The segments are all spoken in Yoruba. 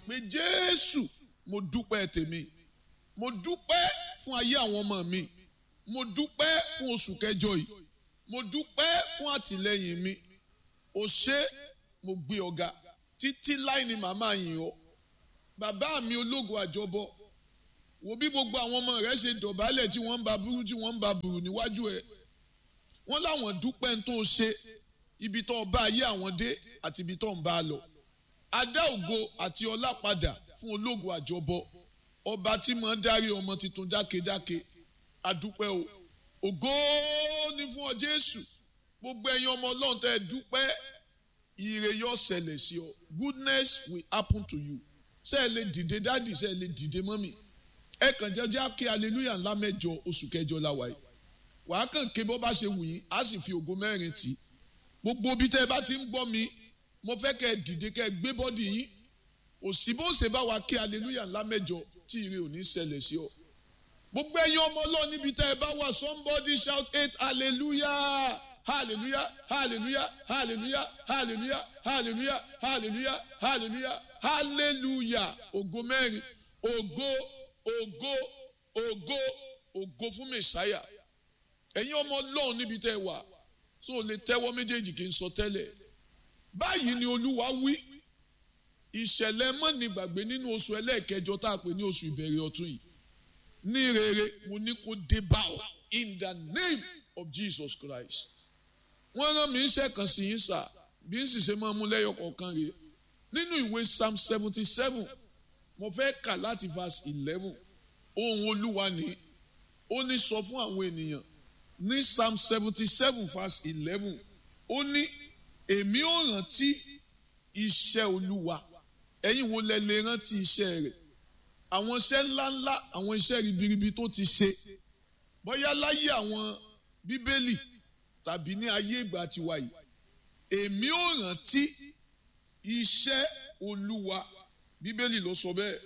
pé jésù mo dúpẹ́ tèmi mo dúpẹ́ fún ayé àwọn ọmọ mi mo dúpẹ́ fún oṣù kẹjọ yìí mo dúpẹ́ fún àtìlẹ́yìn mi o ṣé mo gbé ọ̀gá títí láì ní màmá yìn ọ́ bàbá mi ológo àjọbọ wo bí gbogbo àwọn ọmọ rẹ ṣe dọ̀bálẹ̀ tí wọ́n ń ba burú tí wọ́n ń ba burú níwájú ẹ̀ wọ́n láwọn dúpẹ́ ń tó ṣe ibi tó bá ayé àwọn dé àti ibi tó ń bá a lọ adá ògo àti ọlá padà fún ológo àjọbọ ọba tí mo ń darí ọmọ tuntun dákedáke adúpẹ́ o ògo ni fún ọ Jésù gbogbo ẹ̀yin ọmọ Ọlọ́run tẹ́ ẹ dúpẹ́ ire yóò ṣẹlẹ̀ sí ọ goodness will happen to you ṣé ẹ lè dìde dádì ṣé ẹ lè dìde mọ́mì ẹ kàn jẹ́jẹ́ kí hallelujah ńlá mẹ́jọ oṣù kẹjọ la wáyé wàá kàn ké bọ́ bá ṣe wù yín á sì fi ògo mẹ́rin tì í gbogbo ibi tẹ́ ẹ bá ti ń gbọ́ mi mo fẹ́ kẹ́ ẹ dìde kẹ́ ẹ gbé bọ́dì yín òsì bó ṣe bá wa kí hallelujah ńlá mẹ́jọ tí ire ò ní ṣẹlẹ̀ sí ọ gbogbo ẹ̀yin ọmọ Ọlọ́run níbi tẹ́ ẹ bá wà somebody shout eight hallelujah hallelujah hallelujah hallelujah hallelujah hallelujah hallelujah hallelujah hallelujah ògo mẹ́rin ògo ògo ògo ògo fún mẹsàáyà ẹ̀yin ọmọ Ọlọ́run níbi tẹ́ ẹ wà tó o lè tẹ́wọ́ méjèèjì kí n sọ tẹ́lẹ̀ báyìí ni Olúwa wí ìṣẹ̀lẹ̀ mọ́ni gbàgbé nínú oṣù ẹlẹ́ẹ̀kẹjọ tá a pè ní oṣù ìbẹ̀rẹ̀ ọ̀tun yìí ní rere mo ní kó dé bá ọ in the name of Jesus Christ wọ́n rán mi iṣẹ́ kan sí yín sà bí n sì ṣe máa mú lẹ́yọ kọ̀ọ̀kan rèé nínú ìwé psalm seventy seven mo fẹ́ kà láti verse eleven ohun olúwa ni ó ní sọ fún àwọn ènìyàn ní psalm seventy seven verse eleven ó ní èmi ò rántí iṣẹ́ olúwa ẹ̀yin wo lẹ lè rántí iṣẹ́ rẹ̀ àwọn iṣẹ́ ńláńlá àwọn iṣẹ́ ribiribi tó ti ṣe bóyá láyé àwọn bíbélì tàbí ní ayé ìgbà tiwa yìí èmi ò rántí iṣẹ́ olúwa bíbélì ló sọ bẹ́ẹ̀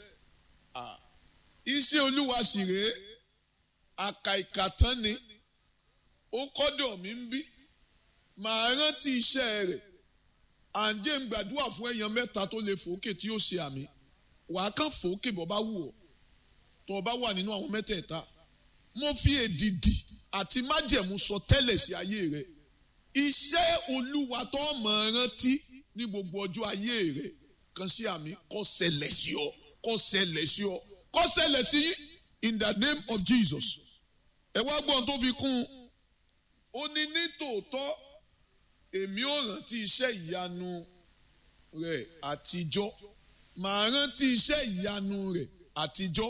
iṣẹ́ olúwa sì rèé àkàìkàtán ni ó kọ́dọ̀ mi ń bí màá rántí iṣẹ́ rẹ̀ àǹjẹ́ ń gbàdúrà fún èèyàn mẹ́ta tó lè fòókè tí yóò ṣe àmì wàá kàn fòókè bọ́ bá wù ọ́ tó o bá wà nínú àwọn mẹ́tẹ̀ẹ̀ta mo fi èdìdì àti májẹ̀mú sọ tẹ́lẹ̀ sí ayé rẹ̀ iṣẹ́ olúwa tó mọ̀ rántí ní gbogbo ọjọ́ ayé rẹ̀ kan sí àmì kó ṣẹlẹ̀ sí ọ kó ṣẹlẹ̀ sí ọ kó ṣẹlẹ̀ sí yín in the name of Jesus ẹ wá gbọ́n tó fi kún un ó ní ní tòótọ́ èmi ò rántí iṣẹ́ ìyanu rẹ̀ àtijọ́ màá rántí iṣẹ́ ìyanu rẹ̀ àtijọ́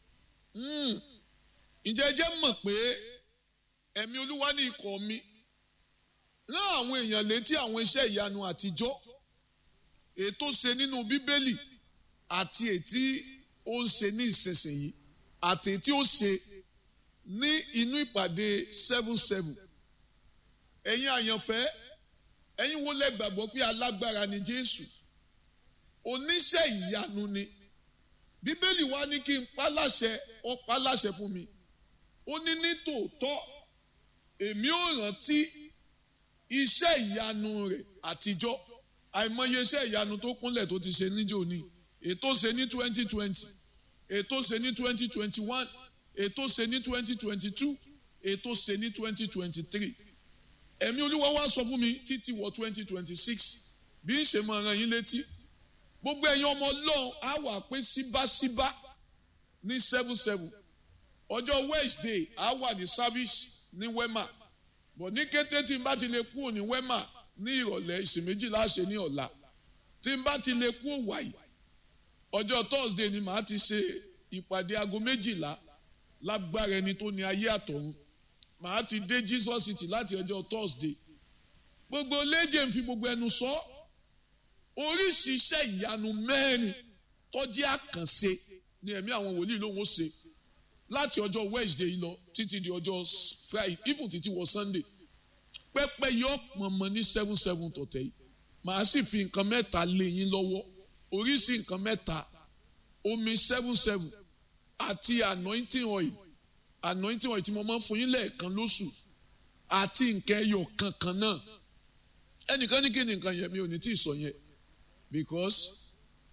ǹjẹ́ jẹ́ mọ̀ pé ẹ̀mí olúwa ní ikọ̀ mi rán àwọn èèyàn létí àwọn iṣẹ́ ìyanu àtijọ́ ètò ṣe nínú bíbélì àti ètí ó ń ṣe ní ìsinsìnyí àti ètí ó ṣe ní inú ìpàdé seven seven ẹ̀yin àyànfẹ́ ẹ̀yin wo lẹ gbàgbọ́ pé alágbára ni Jésù oníṣẹ́ ìyanu ni bíbélì wa ní kí n pa láṣẹ ó pa láṣẹ fún mi ó ní ní tòótọ́ èmi ò rántí iṣẹ́ ìyanu rẹ̀ àtijọ́ àìmọye iṣẹ́ ìyanu tó kúnlẹ̀ tó ti ṣe níjó ní ètò ṣe ní twenty twenty ètò ṣe ní twenty twenty one ètò ṣe ní twenty twenty two ètò ṣe ní twenty twenty three ẹ̀mí olúwa wá sọ fún mi títí wọ twenty twenty six bí ń ṣe máa rán yín létí gbogbo ẹ̀yin ọmọ ọlọ́run á wà pé síbáṣíbá ní seven seven ọjọ́ wednesday á wà ní service ní wema bọ̀ ní kété tí n bá ti lè kúrò ní wema ní ìrọ̀lẹ́ ìsìn méjì láṣẹ ní ọ̀la tí n bá ti lè kúrò wàyí ọjọ́ thursday ni màá ti ṣe ìpàdé aago méjìlá lágbára ẹni tó ní ayé àtọ̀run màá ti dé jesus city láti ọjọ́ thursday gbogbo léje ń fi gbogbo ẹnu sọ oríṣi iṣẹ́ ìyanu mẹ́rin tọ́jú àkànṣe ni ẹ̀mí àwọn wòlíì lòun ó ṣe láti ọjọ́ wednesday yìí lọ títí di ọjọ́ friday even títí wọ sunday pẹ́pẹ́ yọ pọ̀nmọ́ ní seven seven tọ̀tẹ̀ yìí màá sì fi nǹkan mẹ́ta lé yín lọ́wọ́ oríṣi nǹkan mẹ́ta omi seven seven àti anointing oil anointing oil tí mo máa ń fún yín lẹ́ẹ̀kan lóṣù àti nǹkan ẹyọ kankan náà ẹnìkan ní kí ni nǹkan yẹn mi ò ní tí ì sọ yẹn because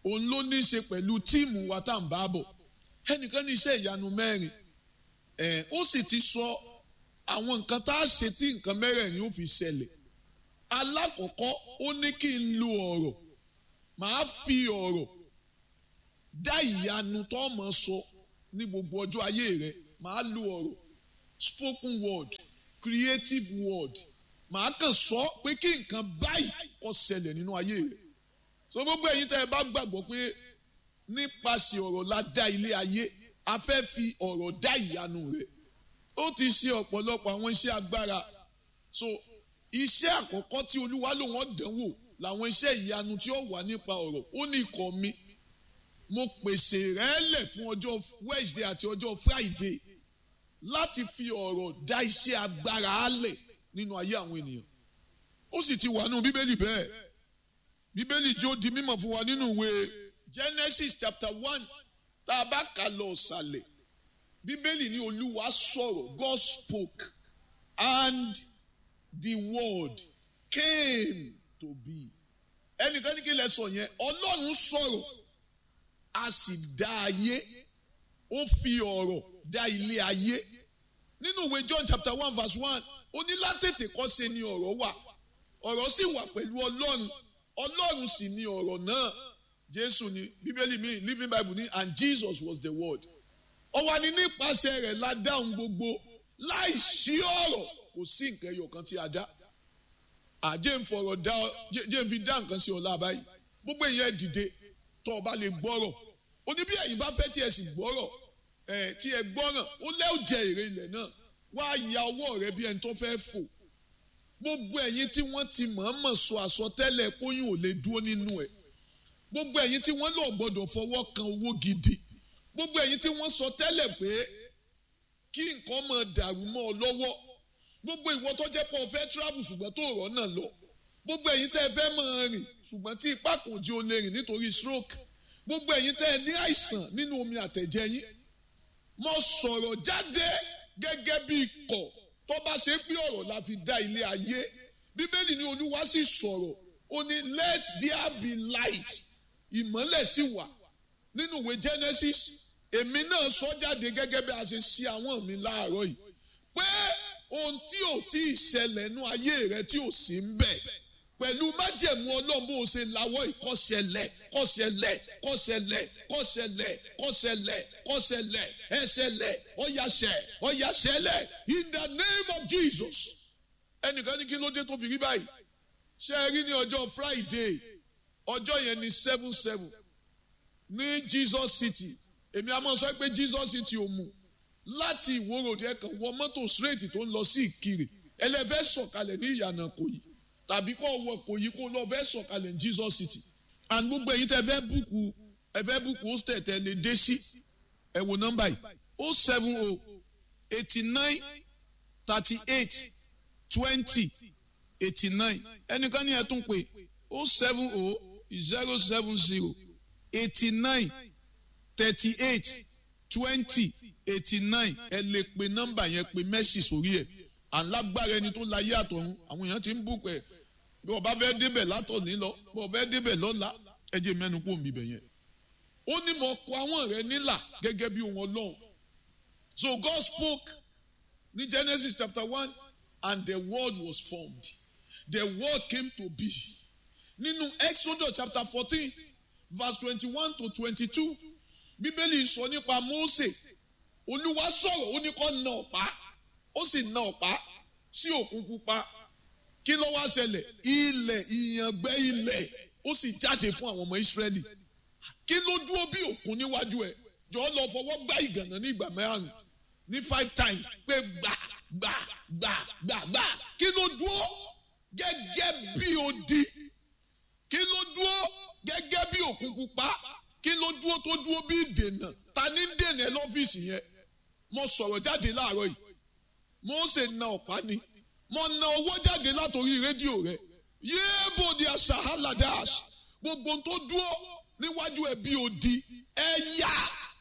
òun ló ní í ṣe pẹ̀lú tíìmù wa tá à ń bá bọ̀ ẹnìkan ní iṣẹ́ ìyanu mẹ́rin ẹ̀ ó sì ti sọ àwọn nǹkan tá a ṣe tí nǹkan mẹ́rẹ̀ẹ̀rin ó fi ṣẹlẹ̀ alákọ̀ọ́kọ́ ó ní kí n lo ọ̀rọ̀ màá fi ọ̀rọ̀ dá ìyanu tó mọ̀ sọ ní gbogbo ọjọ́ ayé rẹ màá lo ọ̀rọ̀ spoken word creative word màá kàn sọ pé kí nǹkan báyìí kó ṣẹlẹ̀ nínú ayé rẹ so gbogbo ẹ̀yin tẹ́ ẹ bá gbàgbọ́ pé nípasẹ̀ ọ̀rọ̀ la dá ilé ayé a fẹ́ fi ọ̀rọ̀ dá ìyanu rẹ ó ti ṣe ọ̀pọ̀lọpọ̀ àwọn iṣẹ́ agbára so iṣẹ́ àkọ́kọ́ tí olúwa ló wọ́n dánwò làwọn iṣẹ́ ìyanu tí ó wà nípa ọ̀rọ̀ ó ní ikọ̀ mi mo pèsè rẹ̀ lẹ̀ fún ọjọ́ Wednesday àti ọjọ́ Friday láti fi ọ̀rọ̀ dá iṣẹ́ agbára álẹ̀ nínú ayé àwọn ènìyàn ó sì ti wà nínú bíbélì bẹ́ẹ̀ bíbélì jó di mímọ̀ fún wa nínú ìwé Genesis chapter one tá a bá kà lọ ọ̀sàlẹ̀ bíbélì ní olúwa sọ̀rọ̀ God spoke and the word came to be ẹnìkan ní kí lẹ sọ yẹn ọlọ́run sọ̀rọ̀ a sì dá ayé ó fi ọ̀rọ̀ dá ilé ayé nínú ìwé John chapter one verse one ó ní látètè kọ́ṣe ni ọ̀rọ̀ wà ọ̀rọ̀ sì wà pẹ̀lú ọlọ́run ọlọ́run sì ni ọ̀rọ̀ náà jésù ni bíbélì mi living bible ní and Jesus was the word ó wà ní nípasẹ̀ rẹ̀ la dáhùn gbogbo láì sí ọ̀rọ̀ kò sí nǹkan ẹyọ kan tí a dá àjẹ́ ń fọ̀rọ̀ dá jẹ́ ń fi dá nǹkan sí ọ̀la báyìí gbogbo èèyàn dìde tó o bá lè gbọ́rọ̀ ó ní bí ẹ̀yin bá fẹ́ tí ẹ sì gbọ́rọ̀ ẹ̀ tí ẹ gbọ́ràn ó lẹ́ọ̀ jẹ èrè ilẹ̀ náà wá ya ọwọ́ rẹ bí ẹni tó fẹ́ fò gbogbo ẹ̀yin tí wọ́n ti mọ̀ọ́mọ̀ sọ àsọtẹ́lẹ̀ póyún ò lè dúró nínú ẹ̀ gbogbo ẹ̀yin tí wọ́n lọ gbọ́dọ̀ fọwọ́ kan owó gidi gbogbo ẹ̀yin tí wọ́n sọ tẹ́lẹ̀ pé kí nǹkan máa dàrú mọ́ ọ lọ́wọ́ gbogbo ìwọ tó jẹ́ pé o fẹ́ travel ṣùgbọ́n tó rọ̀ náà lọ gbogbo ẹ̀yin tẹ́ ẹ fẹ́ máa rìn ṣùgbọ́n tí ipá kò jí o lè rìn nítorí stroke gbogbo ẹ̀yin tẹ́ ẹ ní àìsàn nínú omi àtẹ̀jẹ̀ yín mo sọ̀rọ̀ jáde gẹ́gẹ́ bí ikọ̀ tó bá ṣe pé ọ̀rọ̀ la fi dá ilé ayé bíbélì ní olúwa sì sọ̀rọ̀ ó ní let there be light ìmọ́lẹ̀ sì wà nínú ìwé Genesis èmi náà sọ jáde gẹ́gẹ́ bí a ṣe ṣe àwọn mi láàárọ̀ yìí pé ohun tí ò tí ì ṣẹlẹ̀ nú ayé rẹ tí ò sí ń bẹ̀ pẹ̀lú májẹ̀mú ọlọ́run bó o ṣe lawọ́ ìkọ́ṣẹlẹ̀ kọ́ṣẹlẹ̀ kọ́ṣẹlẹ̀ kọ́ṣẹlẹ̀ kọ́ṣẹlẹ̀ kọ́ṣẹlẹ̀ ẹṣẹlẹ̀ ọ̀yàṣẹ̀ ọ̀yàṣẹlẹ̀ in the name of Jesus ẹnìkan ní kí ló dé tó fi rí báyìí ṣe é rí ní ọjọ́ Friday ọjọ́ yẹn ní seven seven ní Jesus City èmi a máa sọ pé Jesus City ò mú láti ìwòròdì ẹ̀kan wọ mọ́tò straight tó ń lọ sí ìkirè ẹlẹ́fẹ́ sọ̀kalẹ̀ ní ìyànà kòyí tàbí kó wọ kòyí kó lọ fẹ́ sọ̀kalẹ̀ ní Jesus City and gbogbo èyí tẹ fẹ́ búkú ẹ fẹ́ búkú hostel tẹ lè dé sí ẹ wo nọ́mbà yìí o seven o eighty nine thirty eight twenty eighty nine ẹnìkan ní ẹ tún pé o seven o zero seven zero eighty nine thirty eight twenty eighty nine ẹ lè pe nọ́mbà yẹn pe mẹ́sì sórí ẹ̀ alágbára ẹni tó láyé àtọ̀run àwọn èèyàn ti ń bù pẹ̀ bí ọba fẹ́ débẹ̀ látọ̀ní lọ bí ọba fẹ́ débẹ̀ lọ́la ẹ jẹ́ mẹ́nu kó mi bẹ̀ yẹn. ó ní mo kọ àwọn rẹ nílà gẹ́gẹ́ bí ohun ọlọ́run so God spoke ní Genesis chapter one and the word was formed the word came to be nínú Exodus chapter fourteen verse twenty-one to twenty-two bíbélì sọ nípa Mósè olúwa sọ̀rọ̀ ó ní kó na ọ̀pá ó sì na ọ̀pá sí òkun pupa kí ló wá ṣẹlẹ̀ ilẹ̀ ìyàngbẹ́ ilẹ̀ ó sì jáde fún àwọn ọmọ Ísírẹ́lì kí ló dúró bí òkun níwájú ẹ̀ jọ lọ fọwọ́ gbá ìgànnà ní ìgbà mẹ́rin ní five times pé gbà gbà gbà gbà gbà kí ló dúró gẹ́gẹ́ bí odi kí ló dúró gẹ́gẹ́ bí òkun pupa kí ló dúró tó dúró bí ìdènà ta ní dènà ẹ lọ́fíìsì yẹn mo sọ̀rọ̀ jáde láàárọ̀ yìí Mósè na ọ̀pá ni mo na owó jáde látòrí rédíò rẹ yéèbò di asahaladas gbogbo tó dúró níwájú ẹ bí odi ẹ yá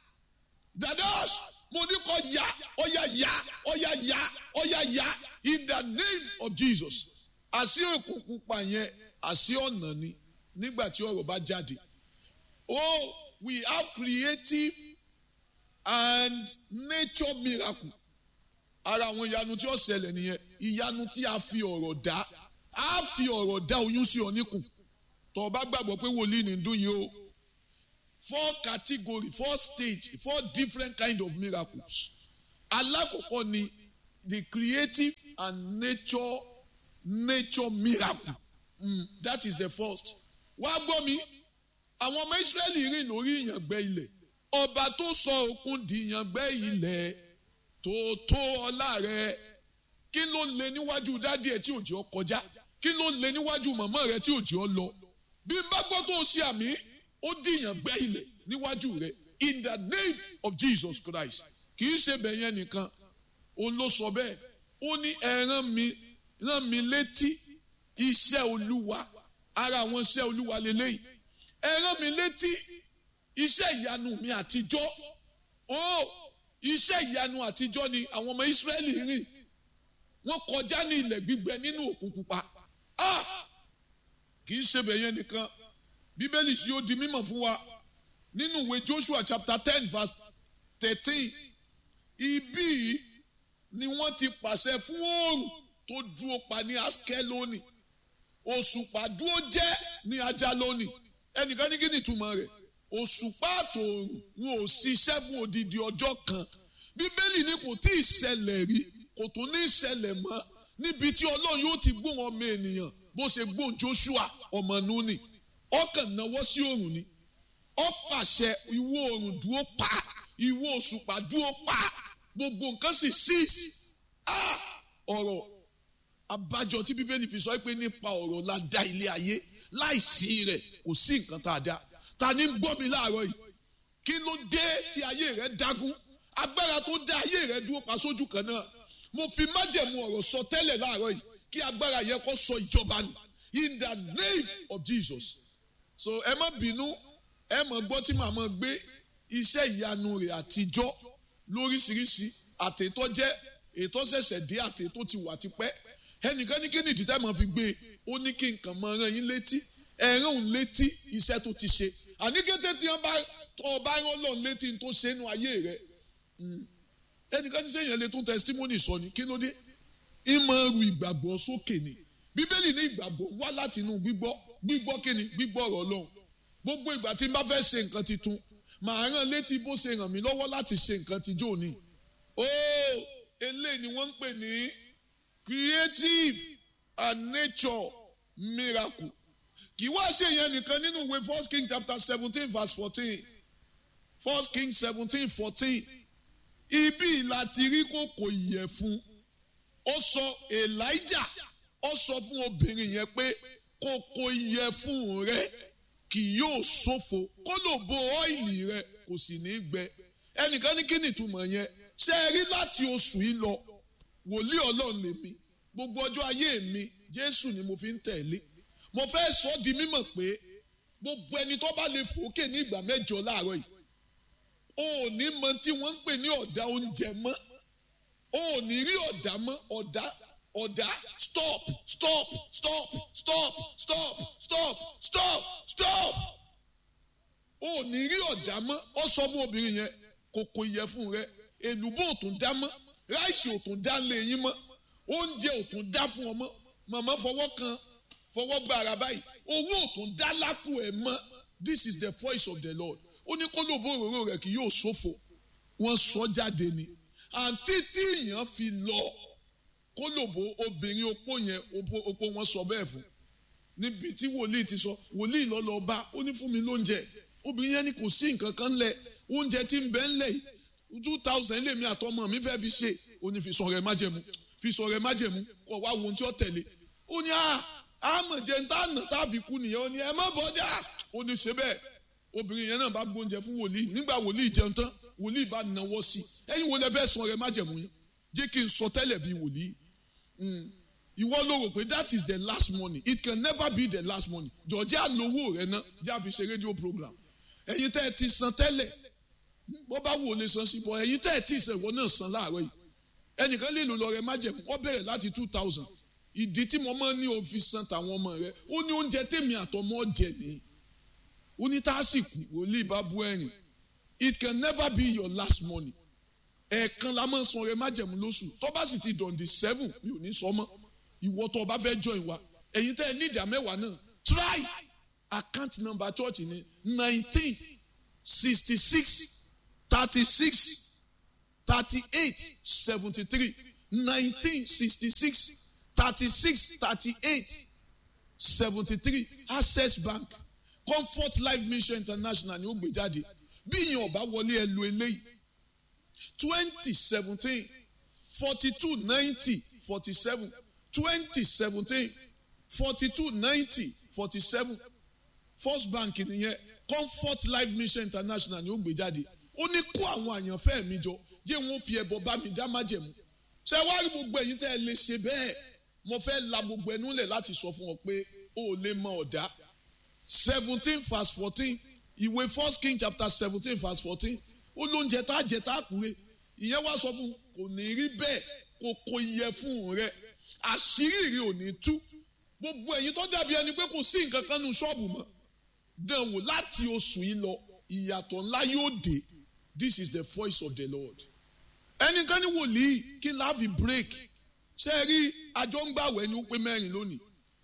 dadas mo ní kó yá ọyá yá ọyá yá ọyá yá in the name of Jesus àṣì òkùnkùn pa yẹn àṣì ọ̀nà ni nígbà tí ọ̀rọ̀ bá jáde oh we have creative and nature miracle ara àwọn ìyanu tí ó ṣẹlẹ̀ nìyẹn ìyanu tí a fi ọ̀rọ̀ dá a fi ọ̀rọ̀ dá oyún sí ọ níkùn tó o bá gbàgbọ́ pé wòlíì ní dún yìí o four category four stage four different kind of miracles alákọ̀ọ́kọ́ ni the creative and nature nature miracle mm, that is the first wá gbọ́ mi àwọn ọmọ Ísírẹ́lì rìn lórí ìyàngbẹ́ ilẹ̀ ọba tó sọ òkun di ìyàngbẹ́ ilẹ̀ tó tó ọlá rẹ̀ kí ló lè níwájú dádì ẹ̀ tí òjì ọ kọjá kí ló lè níwájú màmá rẹ̀ tí òjì ọ lọ bí n bá gbọ́ tó ṣe àmì ó di ìyàngbẹ́ ilẹ̀ níwájú rẹ̀ in the name of Jesus Christ kì í ṣe bẹ̀yẹn nìkan òun ló sọ bẹ́ẹ̀ ó ní ẹ rán mi rán mi létí iṣẹ́ olúwa ara àwọn iṣẹ́ olúwa lélẹ́yìí ẹ rán mi létí iṣẹ́ ìyanu mi àtijọ́ ó iṣẹ́ ìyanu àtijọ́ ni àwọn ọmọ Ísírẹ́lì rìn wọ́n kọjá ní ilẹ̀ gbígbẹ nínú òkun pupa kì í ṣe bẹ̀yẹn nìkan bíbélì tí ó di mímọ̀ fún wa nínú ìwé Joshua chapter ten verse thirteen ibí yìí ni wọ́n ti pàṣẹ fún oòrùn tó dúró pa ní askeloni òṣùpá dúró jẹ́ ní ajaloni ẹnìkan ní kí ni ìtumọ̀ rẹ̀ òṣùpá àtòòrùn wọn ò ṣiṣẹ́ fún odidi ọjọ́ kan bíbélì ni kò tí ì ṣẹlẹ̀ rí kò tún ní ṣẹlẹ̀ mọ́ níbi tí ọlọ́run yóò ti gbóhùn ọmọ ènìyàn bó ṣe gbóhùn Joshua ọmọ Núnì ọkàn náwó sí òòrùn ni ó pàṣẹ ìwọ òòrùn dúró pa ìwọ òṣùpá dúró pa gbogbo nǹkan sì síìsì ọ̀rọ̀ abájọ tí bíbélì fi sọ pé nípa ọ̀rọ̀ la dá ilé ayé láìsí rẹ̀ kò sí nǹkan tá a dá ta ni ń gbọ́ mi láàárọ̀ yìí kí ló dé tí ayé rẹ̀ dágún agbára tó dá ayé rẹ̀ dúró pa sójú kan náà mo fi májẹ̀mú ọ̀rọ̀ sọ tẹ́lẹ̀ láàárọ̀ yìí kí agbára yẹn kó sọ ìjọba nù in the name of Jesus so ẹ má bínú ẹ mọ̀ gbọ́ tí màmá gbé iṣẹ́ ìyanu rẹ̀ àtijọ́ lóríṣiríṣi àtètò jẹ́ ètò ṣẹ̀ṣẹ̀ dé àtètò ti wà tipẹ́ ẹnìkan ní kí ni ìdí tẹ́ mọ̀ fi gbé e ó ní kí nǹkan mọ ẹran yín létí ẹran òun létí iṣẹ́ tó ti ṣe àní kété tí wọ́n bá tọ́ ọ bá rán lọ́n létí tó ṣe nínú ayé rẹ̀ ẹnìkan ní sẹ́yìn lè tún testimony sọ ni kí ló dé ìmọ̀ ẹrù ìgbàgbọ́ sókè ni bíbélì ní ìgbàgbọ́ wá láti inú gbígbọ́ gbígbọ́ kí ni gbígbọ́ ọ̀rọ̀ Ọlọ́run gbogbo ìgbà tí n bá fẹ́ ṣe nǹkan tuntun màá rán létí bó ṣe ràn mí lọ́wọ́ láti ṣe nǹkan tijọ́ ni ó eléyìí ni wọ́n ń pè ní creative and nature miracle kì í wá ṣe yẹn nìkan nínú ìwé first king chapter seventeen verse fourteen first king seventeen fourteen ibi láti rí kòkò ìyẹ̀fun ó sọ elijah ó sọ fún obìnrin yẹn pé kòkò ìyẹ̀fun rẹ kì yóò ṣòfò kó lò bo ọ́ìlì rẹ kò sì ní gbẹ ẹnìkan ní kí ni ìtumọ̀ yẹn ṣe é rí láti oṣù yìí lọ wòlíì ọlọ́run lèmi gbogbo ọjọ́ ayé mi jésù ni mo fi ń tẹ̀lé mo fẹ́ sọ di mímọ̀ pé gbogbo ẹni tó bá lè fòókè ní ìgbà mẹ́jọ láàárọ̀ yìí o ò ní mọ tí wọ́n ń pè ní ọ̀dà oúnjẹ mọ́ o ò ní rí ọ̀dà mọ́ ọ̀dà ọ̀dà stop stop stop stop stop stop stop stop o ò ní rí ọ̀dà mọ́ ọ sọ fún obìnrin yẹn kòkò ìyẹ̀fun rẹ èlùbọ́ ò tún dá mọ́ ráìsì ò tún dá lé yín mọ́ oúnjẹ ò tún dá fún ọmọ màmá fọwọ́ kan fọwọ́ gba ara báyìí owó ò tún dá lápò ẹ̀ mọ́ this is the voice of the Lord ó ní kó lóbo òróró rẹ̀ kì yóò ṣòfò wọ́n sọ jáde ni àǹtí tí èèyàn fi lọ kó lóbo obìnrin opó yẹn opó wọn sọ bẹ́ẹ̀ fún níbi tí wòlíì ti sọ wòlíì lọ lọ bá ó ní fún mi lóúnjẹ obìnrin yẹn ni kò sí nǹkan kan lẹ̀ oúnjẹ tí ń bẹ ńlẹ̀ yìí two thousand lèmi àtọmọ mi fẹ́ fi ṣe ó ní fi sọ̀rọ̀ ẹ̀ májẹ̀mú fi sọ̀rọ̀ ẹ̀ májẹ̀mú kọ̀ wá wo ohun tí ó tẹ̀lé ó ní àmọ̀jẹ̀ ń tànà tàbí kú nìyẹn ó ní ẹ má bọ́dà ó ní ṣe bẹ́ẹ̀ obìnrin yẹn náà bá gbóúnjẹ fún wòlíì nígbà wòlíì jẹun tán wòlíì bá nawọ́ sí i ẹ̀yin wo lẹ fẹ́ sọ̀rọ̀ ẹ̀ májẹ̀mú yín jẹ́ kí n sọ tẹ́lẹ̀ bí wòlíì ìwọ ló rò pé that is the last money it can never be the last money jọ̀ọ́jẹ́ àlówó rẹ náà jẹ́ àfi ṣe rédíò program ẹ̀yin tẹ́ ẹ ti san tẹ́lẹ̀ bó bá wò lè san sí bọ́ ẹ̀yin tẹ́ ẹ tí ì sẹ̀wọ́ náà san láàárọ̀ yìí ẹnìkan lè lò lọ rẹ májẹ̀mú ó bẹ̀rẹ̀ láti two thousand ìdí tí mo máa ń ní òfin san tàwọn ọmọ rẹ ó ní oúnjẹ tèmi àtọmọ jẹ ní ó ní tásìkò wòlíì bá bú ẹ̀rìn it can never be your last money ẹ̀ẹ̀kan la máa ń san ọrẹ májẹ̀mú lóṣù tó bá sì ti dọ̀ǹdì seven mi ò ní sọ mọ́ ìwọ tó o bá fẹ́ join wa ẹ̀yin tẹ́ ẹ ní ìdá mẹ́wàá náà try account number church ni nineteen sixty six thirty six thirty eight seventy three nineteen sixty six thirty six thirty eight seventy three access bank comfort life mission international ni ó gbé jáde bí ìyẹn ọba wọlé ẹ lo eléyìí twenty seventeen forty two ninety forty seven twenty seventeen forty two ninety forty seven first bank nìyẹn comfort life mission international ni ó gbé jáde ó ní kó àwọn àyànfẹ́ mi jọ jẹ́ wọn fi ẹbọ bá mi dá májẹ̀mú ṣé wá rí gbogbo ẹ̀yin tẹ́ ẹ lè ṣe bẹ́ẹ̀ mo fẹ́ la gbogbo ẹnu lẹ̀ láti sọ fún ọ pé o ò lè mọ ọ̀dá seventeen verse fourteen ìwé first king chapter seventeen verse fourteen ó lóúnjẹ tá a jẹ tá a kúre ìyẹn wá sọ fún kò ní rí bẹ́ẹ̀ kò kò yẹ fún rẹ àṣírí rí ò ní tú gbogbo ẹ̀yin tó dàbí ẹni pé kò sí nǹkan kan nu ṣọ́ọ̀bù mọ́ dán wò láti oṣù yìí lọ ìyàtọ̀ ńlá yóò dé this is the voice of the lord ẹnìkan ní wòlíì kí n láàfin break ṣe rí àjọ ń gbàwẹ̀ ni ó pé mẹ́rin lónìí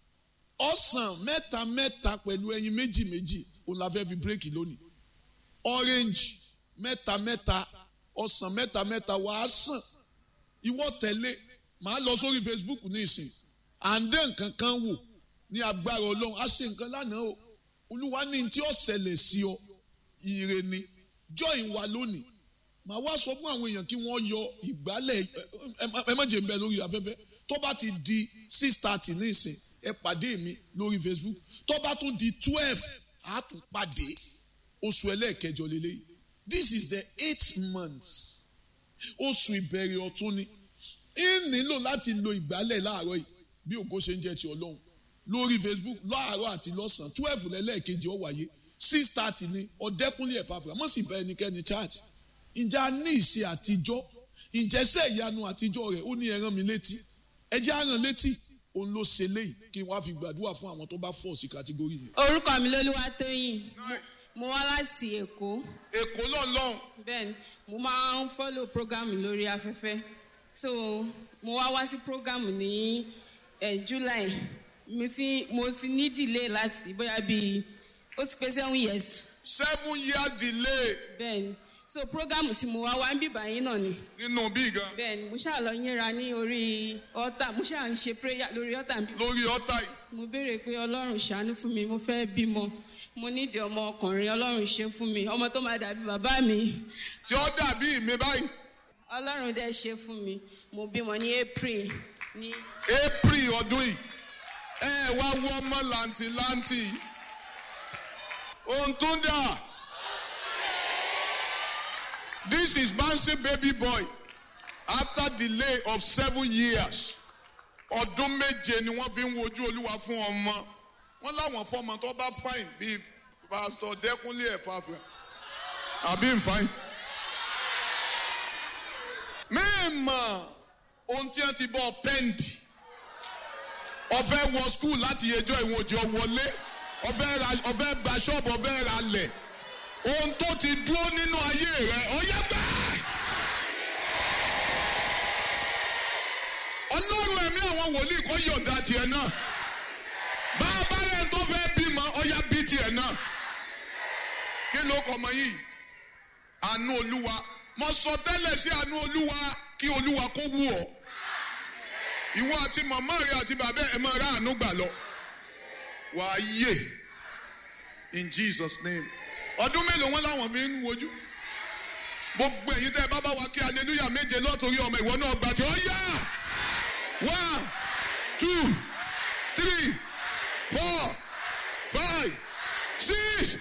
ọ̀sán mẹ́ta mẹ́ta pẹ̀lú ẹyin méjì méjì òun la fẹ́ fi bírèkì lónìí orange mẹ́ta mẹ́ta ọ̀sán mẹ́ta mẹ́ta wàá sàn ìwọ tẹ̀lé màá lọ sórí facebook ní ìsìn à ń dé nǹkan kan wò ní agbára ọlọ́run á ṣe nǹkan lánàá o olúwa ní tí ó ṣẹlẹ̀ sí ọ ire ni join wa lónìí màá wá sọ fún àwọn èèyàn kí wọ́n yọ ìgbálẹ̀ ẹ má jẹ́ ń bẹ lórí afẹ́fẹ́ tó bá ti di six thirty ní ìsìn ẹ pàdé mi lórí facebook tó bá tún di twelve á tún pàdé oṣù ẹlẹ́ẹ̀kẹjọ lélẹ́yìí this is the eighth month oṣù ìbẹ̀rẹ̀ ọ̀tún ni ń nílò láti lo ìgbálẹ̀ láàárọ̀ yìí bí ògo ṣe ń jẹ́ ti ọlọ́run lórí facebook láàárọ̀ àti lọ́sàn-án twelve lẹ́lẹ́ẹ̀kejì ó wáyé six thirty ní ọ̀dẹ́kúnlé ẹ̀pàfẹ́ àmọ́ sì bá ẹnikẹ́ni charge ǹjẹ́ a ní ìṣe àtijọ́ ǹjẹ́ sẹ́ ìyanu àtijọ́ rẹ̀ ó ní ẹran mi létí ẹjẹ́ àràn létí òun ló ṣe léyìí kí n wá fi gbàdúrà fún àwọn tó bá fọ̀ sí kàtígórì yẹn. orúkọ mi lolúwatóyìn mo wá láti èkó èkó lọ́nlọ́n bẹ́ẹ̀ni mo máa ń fọ́lò program lórí afẹ́fẹ́ so mo wá wá sí program ní eh, july mo ti mo ti ní delay láti bóyá bíi ó ti pé seven years seven year delay bẹ́ẹ̀ni so program tí mo wá wá ń bíbá yín náà ni nínú bí gan bẹ́ẹ̀ni mo ṣáà lọ yínra ní orí altar mo ṣáà ń ṣe prayer lórí altar bí lórí ọ̀tá yìí. mo béèrè pé ọlọ́run ṣàánú fún mi mo fẹ́ bímọ mo nídìí ọmọ ọkùnrin ọlọ́run ṣe fún mi ọmọ tó máa dàbí bàbá mi tí ó dàbí mi báyìí ọlọ́run dẹ̀ ṣe fún mi mo bímọ ní april ní april ọdún yìí ẹ wá wọ ọmọ làǹtìlanti ohun tó dà this is Bansi baby boy after delay of seven years ọdún méje ni wọ́n fi ń wojú olúwa fún ọmọ wọ́n láwọn fọmọ tó bá fine bíi pastor dẹkúnlé ẹ̀pàfẹ́ àbí nfàìn mímọ̀ ohun tí wọ́n ti bọ́ pẹ́ǹdì ọ̀fẹ́ wọ skul láti ẹjọ́ ìwọ̀n òjò wọlé ọ̀fẹ́ ra ọ̀fẹ́ gba ṣọ́ọ̀bù ọ̀fẹ́ ra lẹ̀ ohun tó ti dúró nínú ayé rẹ̀ ọ̀yẹ́ bẹ́ẹ̀. ọlọ́run ẹ̀mí àwọn wòlíì kọ́ yọ̀ǹda tiẹ̀ náà bá a bá rẹ̀ tó fẹ́ bímọ ọ̀yá bí tiẹ̀ náà kí ló kọ́ ọmọ yìí àánú olúwa mo sọ tẹ́lẹ̀ sí àánú olúwa kí olúwa kó wù ọ́ ìwọ àti màmá rẹ àti bàbá ẹ máa rà àánú gbà lọ wàá yè in jesus name ọdún mélòó wọn làwọn fi ń wojú gbogbo ẹ̀yin tẹ́ ẹ bá bá wa kí hallelujah méje lọ́tòrí ọmọ ìwọ náà gbà tí ó yá one two three four five six.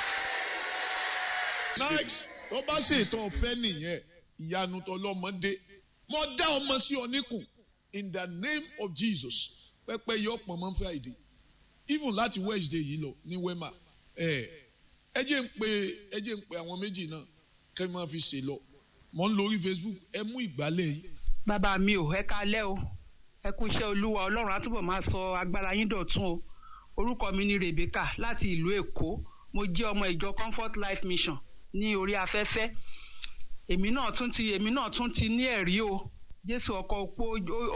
nice tó bá ṣètò ọ̀fẹ́ nìyẹn ìyanu tọlọ́mọdé mo dá ọmọ sí ọ níkùn in the name of jesus pẹpẹ yọ pọn mọ friday even láti wednesday yìí lọ ní wema ẹ ẹ jẹ́ ń pe ẹ jẹ́ ń pe àwọn méjì náà kẹ́ ẹ máa fi ṣe lọ mọ̀ ń lórí facebook ẹ mú ìgbálẹ̀ yìí. bàbá mi ò ẹ kalẹ́ o ẹ kú iṣẹ́ olúwa ọlọ́run á túbọ̀ máa sọ agbára yín dọ̀tún o orúkọ mi ni rebecca láti ìlú èkó mo jẹ́ ọmọ ìjọ comfort life mission ní orí afẹ́fẹ́ èmi náà tún ti èmi náà tún ti ní ẹ̀rí o jésù ọkọ̀ opó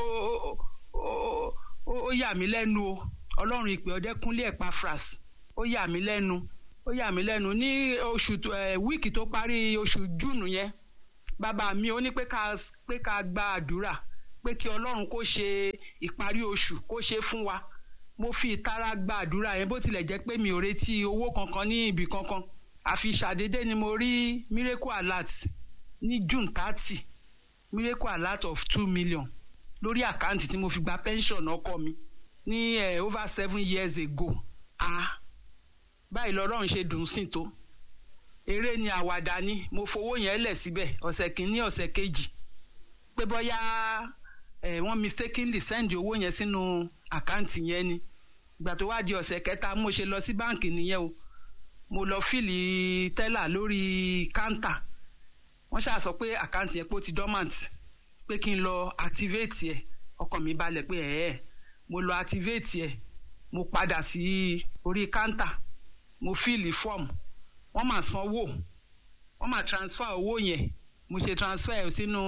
ó yà mí lẹ́nu o ọlọ́run ìpè ọdẹ́kúnlé ẹ̀páfras ó yà mí lẹ́nu ó yà mí lẹ́nu ní oṣù wíìkì tó parí oṣù júùnù yẹn bàbá mi ó ní pé ká pé ká gba àdúrà pé kí ọlọ́run kó ṣe ìparí oṣù kó ṣe fún wa mo fi ìtara gba àdúrà yẹn bó tilẹ̀ jẹ́ pé mi ò retí owó kankan ní ibì kankan àfi ṣàdédé ni mo rí miracle alert ní june thirty miracle alert of two million lórí àkáǹtì tí mo fi gba pension ọkọ mi ní uh, over seven years ago ah báyìí lọ́rọ́run ṣe dùn sí tó eré ni àwàdà ni mo fowó yẹn lẹ̀ síbẹ̀ ọ̀sẹ̀ kìíní ọ̀sẹ̀ kejì pé bóyá ẹ̀ wọ́n mistakenly send owó yẹn sínú àkáǹtì yẹn ni ìgbà tó wá di ọ̀sẹ̀ kẹta mo ṣe lọ sí báǹkì nìyẹn o mo lọ fìlì tẹ́là lórí káńtà wọ́n ṣáà sọ pé àkáǹtì yẹn pé ó ti dormant pé kí n lọ activate ẹ̀ ọkàn mi balẹ̀ pé ẹ̀ẹ́ mo lọ activate ẹ̀ mo padà sí orí káńtà mo fìlì fọ́ọ̀mù wọ́n máa sanwó wọ́n máa transfer owó yẹn mo ṣe transfer ẹ̀ sínú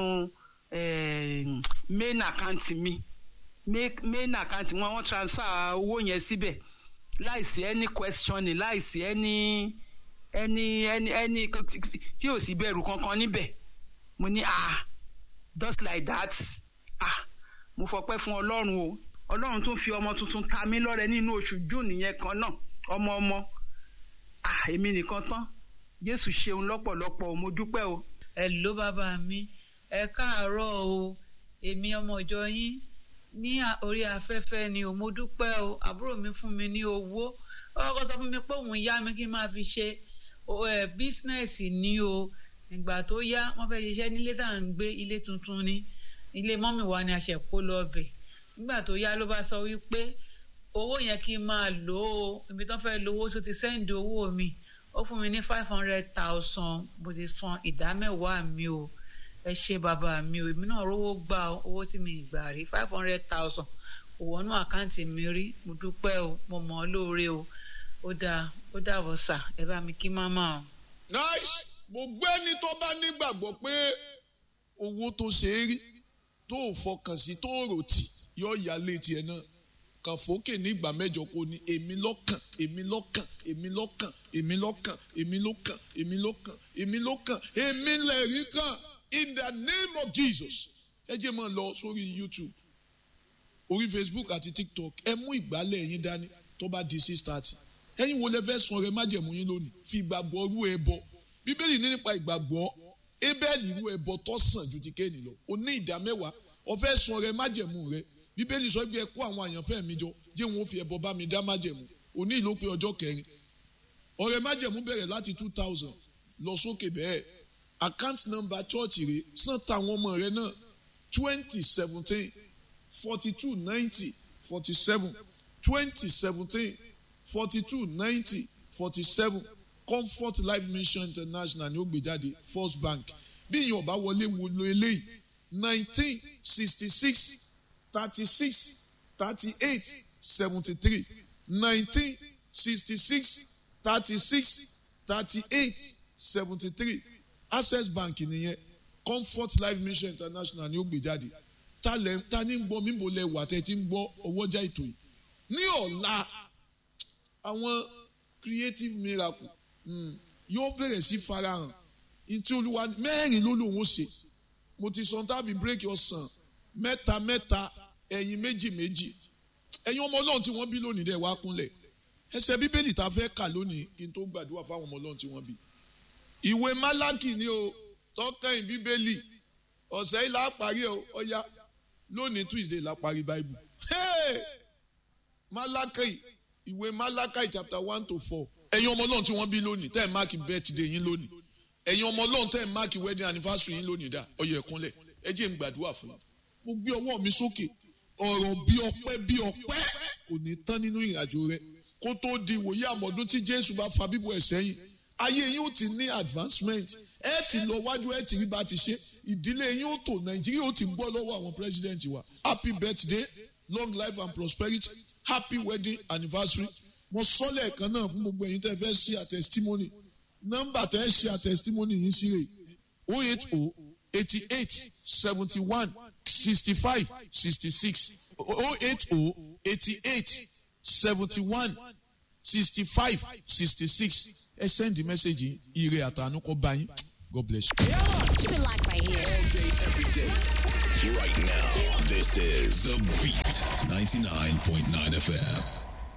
main account mi main account wọn wọ́n transfer owó yẹn síbẹ̀ láìsí any questioning láìsí any any any any tí ò sí bẹ̀rù kankan níbẹ̀ mo ní ah just like that ah mo fọpẹ́ fún ọlọ́run o ọlọ́run tún fi ọmọ tuntun ta mí lọ́rẹ nínú oṣù june yẹn kan náà ọmọ ọmọ ah èmi nìkan tán jésù ṣeun lọ́pọ̀lọpọ̀ mo dúpẹ́ o. ẹ ló bàbá mi ẹ káàárọ̀ o èmi ọmọ ìjọ yín ní orí afẹ́fẹ́ ni o mo dúpẹ́ o àbúrò mi fún mi ní owó ọkọ sọ fún mi pé òun yá mi kí n máa fi ṣe bísínẹ́sì ní o ìgbà tó yá wọ́n fẹ́ ṣiṣẹ́ nílé tá à ń gbé ilé tuntun ni ilé mọ́mì wa ni a ṣẹ̀ kó lọ bẹ̀ nígbà tó yá ló bá sọ wípé owó yẹn kí n máa lò ó ibi tó fẹ́ lówó tó ti sẹ́ǹdì owó mi ó fún mi ní five hundred thousand mo ti san ìdá mẹ́wàá mi o ẹ ṣe bàbá mi o èmi náà rówó gbà owó tí mi gbà rí five hundred thousand kò wọnú àkáǹtì mi rí mo dúpẹ́ o mo mọ̀ ọ́ lóore o ó dáa ó dàbọ̀ sà ẹ bá mi kí máma o. nice gbogbo ẹni tó bá nígbàgbọ́ pé owó tó ṣe é rí tó fọkàn sí tó rò tì yóò yá létí ẹ náà kàn fòkè ní ìgbà mẹ́jọ kó ní èmi lọ́kàn èmi lọ́kàn èmi lọ́kàn èmi lọ́kàn èmi lọ́kàn èmi lọ́kàn èmi lọ́kàn èmi lẹ́rìí kàn in the name of Jesus ẹ jẹ́ máa lọ sórí YouTube orí Facebook àti TikTok ẹ mú ìgbálẹ̀ yín dání tó bá di six thirty ẹ̀yin wo lẹ fẹ́ sun ọrẹ májẹ̀mú yín lónìí fi ìgbàgbọ́ rú ẹ bọ bíbélì ní nípa ìgbàgbọ́ Ébẹ́lì rú ẹbọ tó sàn ju ti Kéènì lọ o ní ìdá mẹ́wàá o fẹ́ sun ọrẹ májẹ̀mú rẹ bíbélì sọ pé ẹ kó àwọn àyànfẹ́ mi jọ jẹ́ wọn ó fi ẹbọ bá mi dá májẹ̀mú òní ìlú pé ọjọ́ kẹrin ọrẹ májẹ̀mú bẹ̀rẹ̀ láti two thousand lọ sókè bẹ́ẹ̀ account number church rẹ san táwọn ọmọ rẹ náà twenty seventeen forty two ninety forty seven twenty seventeen forty two ninety forty seven comfort life mission international ni ó gbé jáde first bank bí ìyẹn ọba wọlé wo lo eléyìí nineteen sixty six thirty six thirty eight seventy three nineteen sixty six thirty six thirty eight seventy three access bank nìyẹn comfort life mission international ni ó gbé jáde ta lẹ ta ní gbọ́ mímbo lẹ wà tẹ́ ti ń gbọ́ ọwọ́jà ètò yìí ní ọ̀la àwọn creative miracle mm, yóò bẹ̀rẹ̀ sí farahàn ntí olúwa mẹ́rin ló lòun ó ṣe mo ti sọ tábì bírèkì ọ̀sán mẹ́ta mẹ́ta ẹ̀yin méjì méjì ẹ̀yin ọmọ ọlọ́run tí wọ́n bí lónìí dẹ̀ wá kúnlẹ̀ ẹsẹ̀ bíbélì tá a fẹ́ kà lónìí kí n tó gbàdúrà fáwọn ọmọ ọlọ́run tí wọ́n bí ìwé málákì ni o tọ́kàn bíbélì ọ̀sẹ̀ yìí là á parí ọ̀ya lónìí tuesday là á parí bible hey! málákì ìwé málákì chapter one to four ẹ̀yin ọmọ ọlọ́run tí wọ́n bí lónìí tẹ́ ẹ̀ máàkì birthday yín lónìí ẹ̀yin ọmọ ọlọ́run tẹ́ ẹ̀ máàkì wedding anniversary yín lónìí dá ọyọ ẹ̀kúnlẹ̀ ẹ jẹ́ n gbàdúrà fún yín mo gbé ọwọ́ mi sókè ọ̀rọ̀ bí ọpẹ́ bí ọpẹ́ kò ní tán nínú ìrìnàjò rẹ kó tó di ìwòye àmọ̀dún tí jésù bá fa bíbọ̀ ẹ̀ sẹ́yìn ayé yín ó ti ní advancement ẹ ti lọ wájú ẹ ti rí bá ti ṣe ìdílé yín ó tò nàìjíríà ó ti gbọ́ lọ́wọ́ àwọn president wa happy birthday long life and prosperity happy wedding anniversary mo sọ lẹ́ẹ̀kan náà fún gbogbo ẹ̀yin tẹ́ fẹ́ ṣe àtẹ̀sítímọ́nì nọ́mbà tẹ́ ṣe àtẹ̀sítímọ́nì yìí sí rè o eight o eighty eight seventy one sixty five sixty six o eight o eighty eight seventy one sixty five sixty six ẹ sẹ́ndì mẹ́sẹ̀gì ire àtànú kọ́ bá yín God bless you. Keep it locked right here. All day, every day. Right now, this is The Beat 99.9 FM.